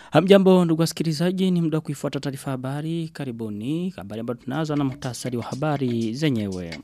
Hamjambo ndugu wasikilizaji ni muda kuifuata taarifa habari karibuni habari ambayo tunaanza na muhtasari wa habari zenyewe.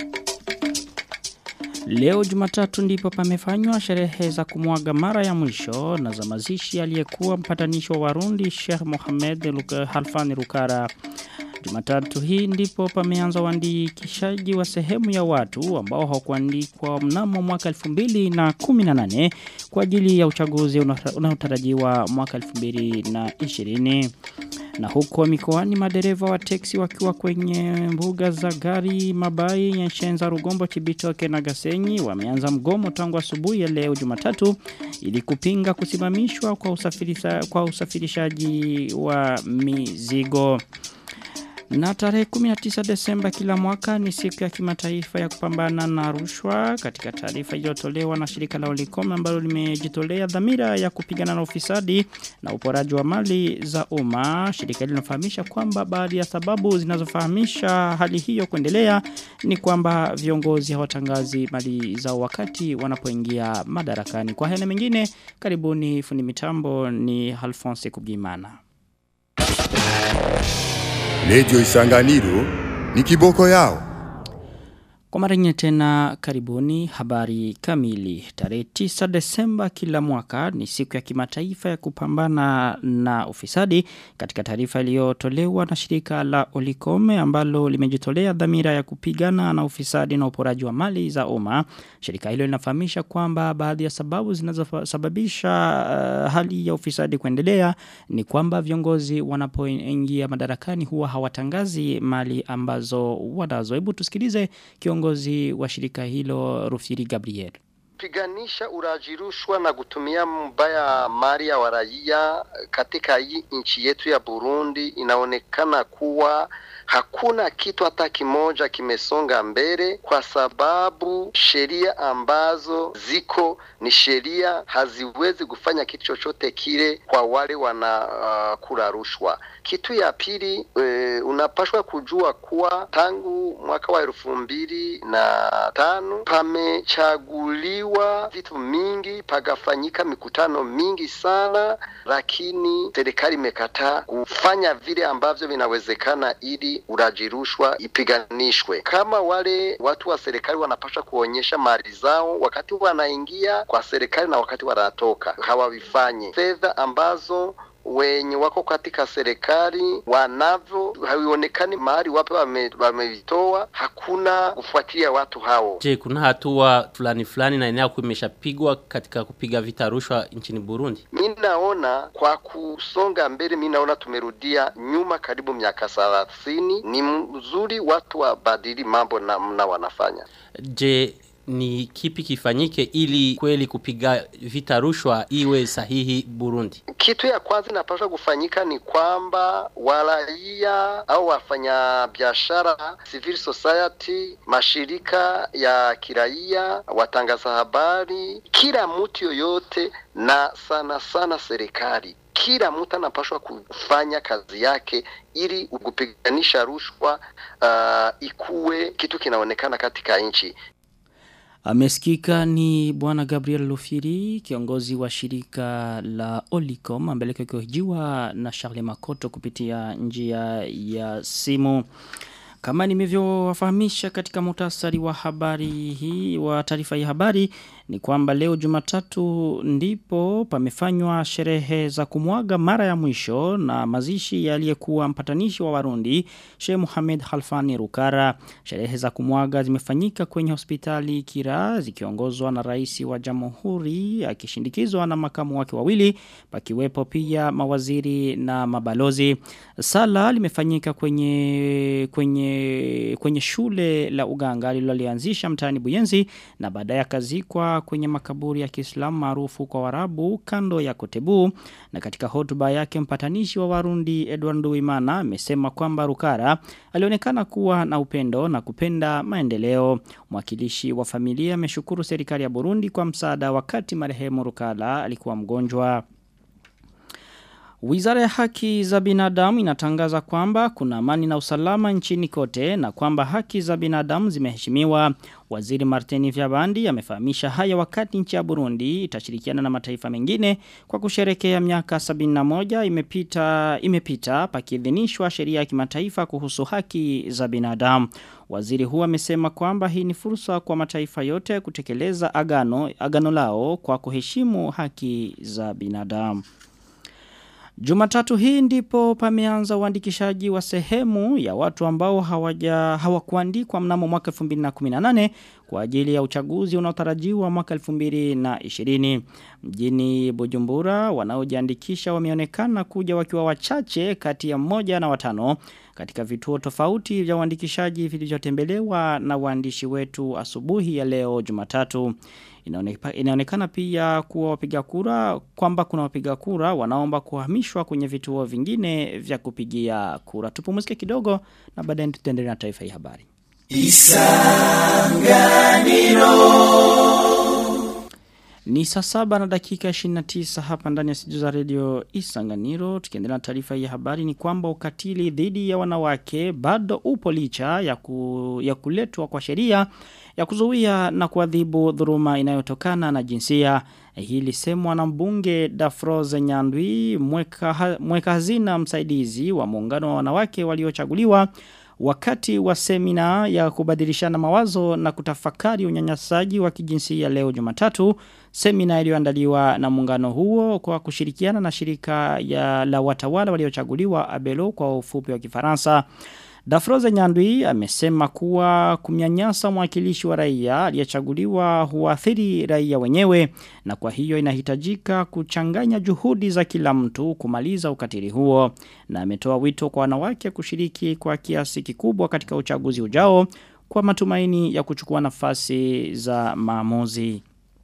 Leo Jumatatu ndipo pamefanywa sherehe za kumwaga mara ya mwisho na za mazishi aliyekuwa mpatanishi wa Warundi Sheikh Mohamed Luka Halfani Rukara. Jumatatu hii ndipo pameanza uandikishaji wa sehemu ya watu ambao hawakuandikwa mnamo mwaka 2018 kwa ajili ya uchaguzi unaotarajiwa mwaka 2020. Na huko mikoani madereva wa teksi wakiwa kwenye mbuga za gari mabai ya Shenza Rugombo Chibitoke na Gasenyi wameanza mgomo tangu asubuhi ya leo Jumatatu ili kupinga kusimamishwa kwa usafirisha, kwa usafirishaji wa mizigo. Na tarehe 19 Desemba kila mwaka ni siku ya kimataifa ya kupambana na rushwa katika taarifa iliyotolewa na shirika la Olicom ambalo limejitolea dhamira ya kupigana na ufisadi na uporaji wa mali za umma. Shirika hilo linafahamisha kwamba baadhi ya sababu zinazofahamisha hali hiyo kuendelea ni kwamba viongozi hawatangazi mali zao wakati wanapoingia madarakani. Kwa haya mengine karibuni fundi mitambo ni Alphonse Kubgimana. Lejo Isanganiro ni kiboko yao. Kwa mara nyingine tena karibuni habari kamili. Tarehe 9 Desemba kila mwaka ni siku ya kimataifa ya kupambana na ufisadi katika taarifa iliyotolewa na shirika la Olikome ambalo limejitolea dhamira ya kupigana na ufisadi na uporaji wa mali za umma. Shirika hilo linafahamisha kwamba baadhi ya sababu zinazosababisha uh, hali ya ufisadi kuendelea ni kwamba viongozi wanapoingia madarakani huwa hawatangazi mali ambazo wanazo. Hebu tusikilize kiongozi kiongozi wa shirika hilo Rufiri Gabriel piganisha uraji rushwa na kutumia mbaya mali ya waraia katika hii nchi yetu ya Burundi inaonekana kuwa hakuna kitu hata kimoja kimesonga mbele kwa sababu sheria ambazo ziko ni sheria haziwezi kufanya kitu chochote kile kwa wale wana uh, kula rushwa. Kitu ya pili e, unapashwa kujua kuwa tangu mwaka wa elfu mbili na tano pamechaguliwa vitu mingi, pagafanyika mikutano mingi sana, lakini serikali imekataa kufanya vile ambavyo vinawezekana ili uraji rushwa ipiganishwe. Kama wale watu wa serikali wanapaswa kuonyesha mali zao wakati wanaingia kwa serikali na wakati wanatoka, hawavifanye. Fedha ambazo wenye wako katika serikali wanavyo havionekani mahali wape wamevitoa, wame hakuna kufuatilia watu hao. Je, kuna hatua fulani fulani na inayo imeshapigwa katika kupiga vita rushwa nchini Burundi? Mi naona kwa kusonga mbele, mi naona tumerudia nyuma karibu miaka thelathini. Ni mzuri watu wabadili mambo namna wanafanya. Je, ni kipi kifanyike ili kweli kupiga vita rushwa iwe sahihi Burundi? Kitu ya kwanza inapaswa kufanyika ni kwamba waraia au wafanya biashara, civil society, mashirika ya kiraia, watangaza habari, kila mtu yoyote na sana sana serikali kila mtu anapaswa kufanya kazi yake ili kupiganisha rushwa uh, ikuwe kitu kinaonekana katika nchi. Amesikika ni bwana Gabriel Lufiri, kiongozi wa shirika la Olicom, ambaye kihojiwa na Charles Makoto kupitia njia ya simu. Kama nimevyowafahamisha katika muhtasari wa habari hii wa taarifa ya habari ni kwamba leo Jumatatu ndipo pamefanywa sherehe za kumwaga mara ya mwisho na mazishi aliyekuwa mpatanishi wa Warundi Sheikh Mohamed Khalfani Rukara. Sherehe za kumwaga zimefanyika kwenye hospitali Kira zikiongozwa na rais wa Jamhuri akishindikizwa na makamu wake wawili pakiwepo pia mawaziri na mabalozi. Sala limefanyika kwenye kwenye kwenye shule la uganga lililolianzisha mtaani Buyenzi na baadaye akazikwa kwenye makaburi ya Kiislamu maarufu kwa Warabu kando ya Kotebu na katika hotuba yake mpatanishi wa Warundi Edward Nduwimana amesema kwamba Rukara alionekana kuwa na upendo na kupenda maendeleo. Mwakilishi wa familia ameshukuru serikali ya Burundi kwa msaada wakati marehemu Rukala alikuwa mgonjwa. Wizara ya haki za binadamu inatangaza kwamba kuna amani na usalama nchini kote na kwamba haki za binadamu zimeheshimiwa. Waziri Martini Vyabandi amefahamisha haya wakati nchi ya Burundi itashirikiana na mataifa mengine kwa kusherekea miaka 71 imepita imepita pakiidhinishwa sheria ya kimataifa kuhusu haki za binadamu. Waziri huu amesema kwamba hii ni fursa kwa mataifa yote kutekeleza agano agano lao kwa kuheshimu haki za binadamu. Jumatatu hii ndipo pameanza uandikishaji wa sehemu ya watu ambao hawaja hawakuandikwa mnamo mwaka 2018 kwa ajili ya uchaguzi unaotarajiwa mwaka 2020. Mjini Bujumbura wanaojiandikisha wameonekana kuja wakiwa wachache kati ya mmoja na watano katika vituo tofauti vya uandikishaji vilivyotembelewa na waandishi wetu asubuhi ya leo Jumatatu. Inaonekana, inaonekana pia kuwa wapiga kura kwamba kuna wapiga kura wanaomba kuhamishwa kwenye vituo vingine vya kupigia kura. Tupumzike kidogo na baadaye tutaendelea na taifa hii habari. Ni saa saba na dakika 29 hapa ndani ya studio za radio Isanganiro. Tukiendelea na taarifa hii habari ni kwamba ukatili dhidi ya wanawake bado upo licha ya, ku, ya kuletwa kwa sheria ya kuzuia na kuadhibu dhuruma inayotokana na jinsia. Hili semwa na mbunge Dafroze Nyandwi mweka, mweka hazina msaidizi wa muungano wa wanawake waliochaguliwa wakati wa semina ya kubadilishana mawazo na kutafakari unyanyasaji wa kijinsia leo Jumatatu semina iliyoandaliwa na muungano huo kwa kushirikiana na shirika ya la watawala waliochaguliwa Abelo kwa ufupi wa Kifaransa Dafroze Nyandwi amesema kuwa kumnyanyasa mwakilishi wa raia aliyechaguliwa huathiri raia wenyewe na kwa hiyo inahitajika kuchanganya juhudi za kila mtu kumaliza ukatili huo na ametoa wito kwa wanawake kushiriki kwa kiasi kikubwa katika uchaguzi ujao kwa matumaini ya kuchukua nafasi za maamuzi.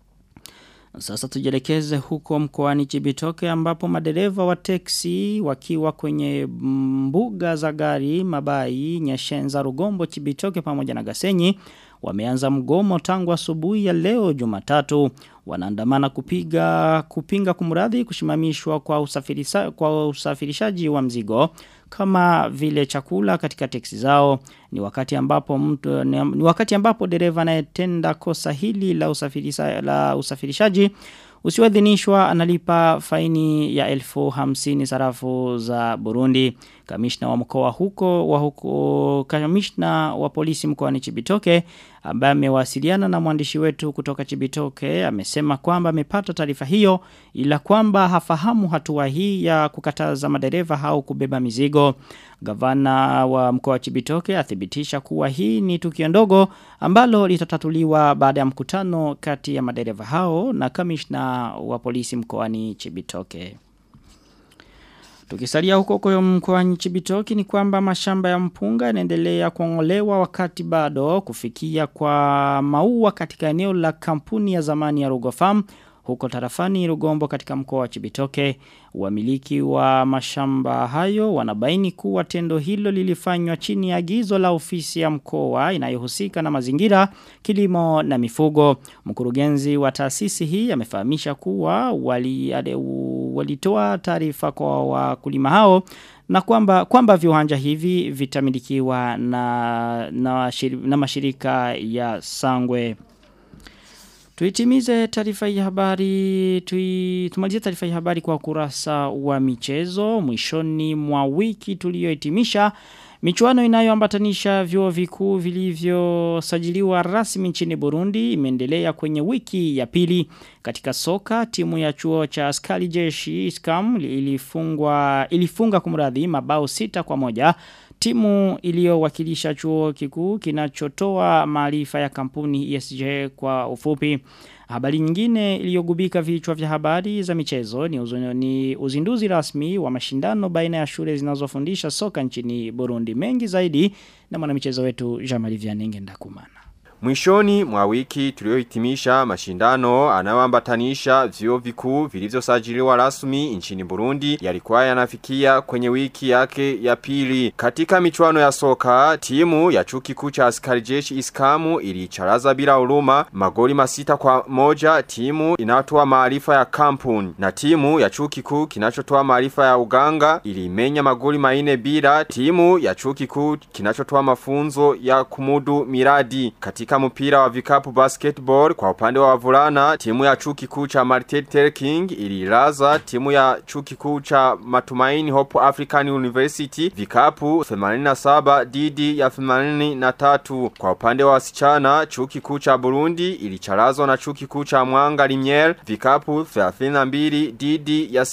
Sasa tujelekeze huko mkoani Chibitoke ambapo madereva wa teksi wakiwa kwenye mbuga za gari mabai nyeshenza rugombo Chibitoke pamoja na gasenyi wameanza mgomo tangu asubuhi ya leo Jumatatu wanaandamana kupiga kupinga kumradhi kushimamishwa kwa usafirisha, kwa usafirishaji wa mzigo kama vile chakula katika teksi zao ni wakati ambapo mtu ni, ni wakati ambapo dereva anayetenda kosa hili la usafirisha, la usafirishaji usiwadhinishwa analipa faini ya elfu hamsini sarafu za Burundi. Kamishna wa mkoa huko wa huko kamishna wa polisi mkoani Chibitoke ambaye amewasiliana na mwandishi wetu kutoka Chibitoke amesema kwamba amepata taarifa hiyo ila kwamba hafahamu hatua hii ya kukataza madereva au kubeba mizigo. Gavana wa mkoa wa Chibitoke athibitisha kuwa hii ni tukio ndogo ambalo litatatuliwa baada ya mkutano kati ya madereva hao na kamishna wa polisi mkoani Chibitoke. Tukisalia huko kwa mkoani Chibitoki ni kwamba mashamba ya mpunga yanaendelea kuongolewa wakati bado kufikia kwa maua katika eneo la kampuni ya zamani ya Rugo Farm huko tarafani Rugombo katika mkoa wa Chibitoke. Wamiliki wa mashamba hayo wanabaini kuwa tendo hilo lilifanywa chini ya agizo la ofisi ya mkoa inayohusika na mazingira, kilimo na mifugo. Mkurugenzi wa taasisi hii amefahamisha kuwa wali, ade, walitoa taarifa kwa wakulima hao na kwamba kwamba viwanja hivi vitamilikiwa na na, shiri, na mashirika ya Sangwe. Tuitimize taarifa hii habari, tui, tumalize taarifa hii habari kwa kurasa wa michezo, mwishoni mwa wiki tuliyohitimisha Michuano inayoambatanisha vyuo vikuu vilivyosajiliwa rasmi nchini Burundi imeendelea kwenye wiki ya pili. Katika soka timu ya chuo cha askari jeshi Iskam ilifungwa ilifunga kumradhi mabao sita kwa moja. Timu iliyowakilisha chuo kikuu kinachotoa maarifa ya kampuni ESJ kwa ufupi. Habari nyingine iliyogubika vichwa vya habari za michezo ni, uzo, ni uzinduzi rasmi wa mashindano baina ya shule zinazofundisha soka nchini Burundi mengi zaidi na mwanamichezo wetu Jamali Vianenge Ndakumana. Mwishoni mwa wiki tuliohitimisha mashindano anayoambatanisha vyuo vikuu vilivyosajiliwa rasmi nchini Burundi yalikuwa yanafikia kwenye wiki yake ya pili. Katika michuano ya soka, timu ya chuo kikuu cha askari jeshi Iskamu ilicharaza bila huruma magoli masita kwa moja timu inayotoa maarifa ya kampuni na timu ya chuo kikuu kinachotoa maarifa ya uganga ilimenya magoli maine bila timu ya chuo kikuu kinachotoa mafunzo ya kumudu miradi katika mpira wa vikapu basketball kwa upande wa wavulana timu ya chuo kikuu cha Martin Luther King ililaza timu ya chuo kikuu cha Matumaini Hope African University vikapu 87 dhidi ya 83 kwa upande wa wasichana chuo kikuu cha Burundi ilicharazwa na chuo kikuu cha Mwanga Limier vikapu 32 dhidi ya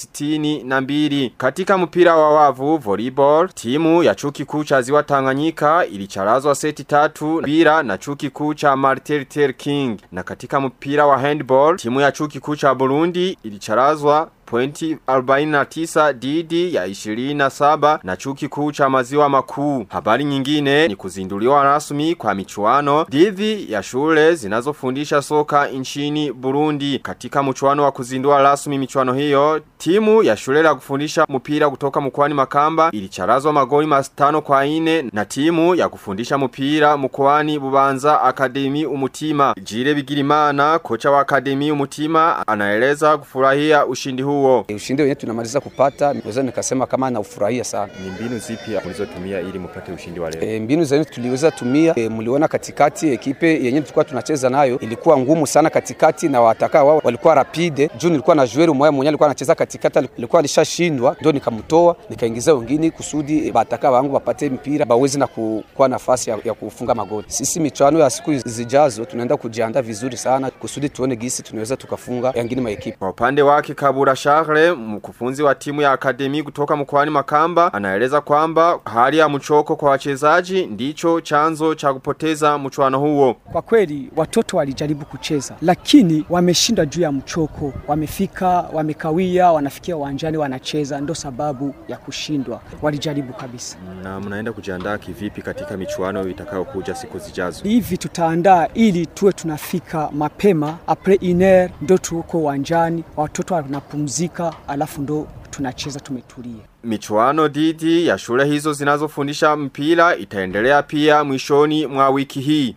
62 katika mpira wa wavu volleyball timu ya chuo kikuu cha Ziwa Tanganyika ilicharazwa seti tatu bila na chuo kikuu cha Martin Luther King na katika mpira wa handball timu ya chuo kikuu cha Burundi ilicharazwa pointi 49 didi ya 27 na chuki kuu cha maziwa makuu. Habari nyingine ni kuzinduliwa rasmi kwa michuano dhidi ya shule zinazofundisha soka nchini Burundi. Katika mchuano wa kuzindua rasmi michuano hiyo, timu ya shule la kufundisha mpira kutoka mkoani Makamba ilicharazwa magoli matano kwa ine na timu ya kufundisha mpira mkoani Bubanza Akademi Umutima. Jire Bigirimana, kocha wa Akademi Umutima, anaeleza kufurahia ushindi huu huo. Ushindi wenyewe tunamaliza kupata, naweza nikasema kama naufurahia sana. Ni mbinu zipi mlizotumia ili mpate ushindi wa leo? E, mbinu zenyewe tuliweza tumia e, mliona katikati ekipe yenyewe tulikuwa tunacheza nayo ilikuwa ngumu sana katikati na wataka wao walikuwa rapide. Juu nilikuwa na Joel mmoja mwenyewe alikuwa anacheza katikati alikuwa alishashindwa, ndio nikamtoa nikaingiza wengine kusudi bataka wangu wapate mpira bawezi na kuwa nafasi ya, ya kufunga magoli. Sisi michuano ya siku zijazo tunaenda kujiandaa vizuri sana kusudi tuone gisi tunaweza tukafunga yangine maekipe. Kwa upande wake Kabura Charles, mkufunzi wa timu ya akademi kutoka mkoani Makamba, anaeleza kwamba hali ya mchoko kwa wachezaji ndicho chanzo cha kupoteza mchuano huo. Kwa kweli watoto walijaribu kucheza, lakini wameshinda juu ya mchoko. Wamefika, wamekawia, wanafikia uwanjani wanacheza, ndo sababu ya kushindwa. Walijaribu kabisa. Na mnaenda kujiandaa kivipi katika michuano itakayokuja siku zijazo? Hivi tutaandaa ili tuwe tunafika mapema apres iner, ndo tuko uwanjani, watoto wanapumzika, alafu ndo tunacheza tumetulia. Michuano dhidi ya shule hizo zinazofundisha mpira itaendelea pia mwishoni mwa wiki hii.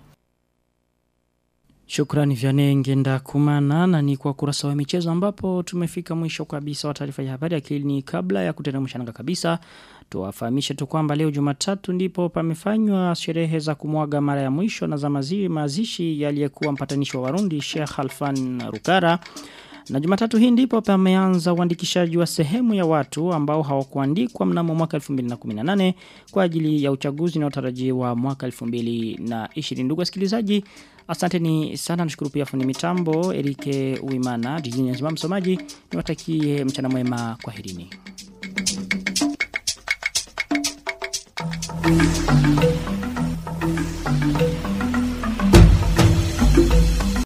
Shukrani vyane ngenda kumana na ni kwa kurasa wa michezo ambapo tumefika mwisho kabisa wa taarifa ya habari lakini kabla ya kuteremsha nanga kabisa tuwafahamishe tu kwamba leo Jumatatu ndipo pamefanywa sherehe za kumwaga mara ya mwisho na za mazishi mazishi yaliyekuwa mpatanishi wa Warundi Sheikh Halfan Rukara na jumatatu hii ndipo pameanza uandikishaji wa sehemu ya watu ambao hawakuandikwa mnamo mwaka 2018 kwa ajili ya uchaguzi unaotarajiwa mwaka 2020. Ndugu wasikilizaji, asanteni sana nashukuru pia fundi mitambo Erike Uimana, jijini Nzima msomaji, niwatakie mchana mwema kwa herini. Thank you.